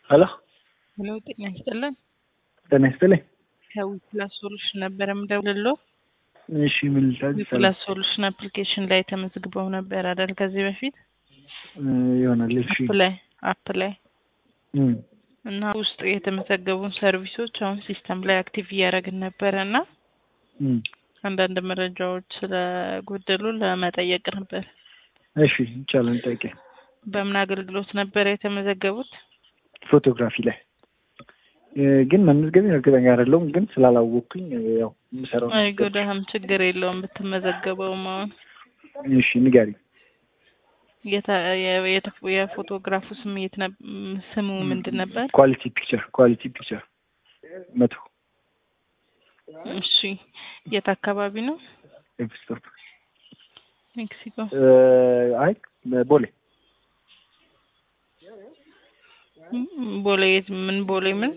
ሄሎ ሄሎ ጤና ይስጥልን። ጤና ይስጥልኝ። ከዊፕላስ ሶሉሽን ነበረ የምደውልልዎ። እሺ ምን ልታዝ ዊፕላስ ሶሉሽን አፕሊኬሽን ላይ ተመዝግበው ነበር አይደል? ከዚህ በፊት ይሆናል። እሺ አፕ ላይ አፕ ላይ እም፣ እና ውስጥ የተመዘገቡን ሰርቪሶች አሁን ሲስተም ላይ አክቲቭ እያደረግን ነበረ እና እም፣ አንዳንድ መረጃዎች ስለጎደሉ ለመጠየቅ ነበር። እሺ ይቻላል። ጠይቄ በምን አገልግሎት ነበረ የተመዘገቡት? ፎቶግራፊ ላይ እ፣ ግን መመዝገቤ እርግጠኛ አይደለሁም። ግን ስላላወቅኩኝ ያው የምሰራው አይጎዳህም፣ ችግር የለውም ብትመዘገበውም። አሁን እሺ ንገሪኝ። የታ- የ- የተ- የፎቶግራፉ ስም የት ነብ- ስሙ ምንድን ነበር? ኳሊቲ ፒክቸር ኳሊቲ ፒክቸር መቶ እሺ የት አካባቢ ነው? ኤፕስቶፕ ሜክሲኮ። አይ ቦሌ ም- ቦሌ የት- ምን ቦሌ ምን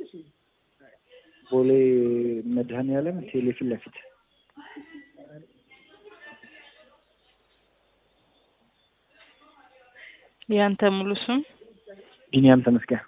ቦሌ መድኃኔዓለም ቴሌ ፊት ለፊት ያንተ ሙሉ ስም? ቢኒያም ተመስገን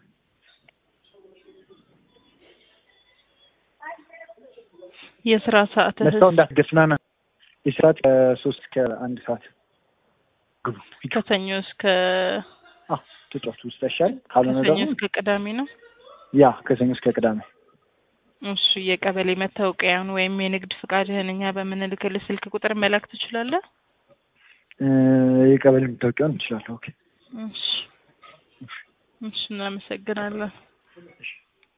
የስራ ሰዓትህ? መስታው እንዳትገፍናና የሰዓት ከሶስት ከአንድ ሰዓት ግቡ ሂዱ። ከሰኞ እስከ አዎ ተጫወቱ ውስጥ ይሻል ካልሆነ ከሰኞ ደግሞ እስከ ቅዳሜ ነው። ያ ከሰኞ እስከ ቅዳሜ እሺ የቀበሌ መታወቂያን ወይም የንግድ ፍቃድህን እኛ በምንልክልህ ስልክ ቁጥር መላክ ትችላለህ? እ፣ የቀበሌ መታወቂያውን እንችላለሁ። ኦኬ እሺ እሺ እናመሰግናለን። እሺ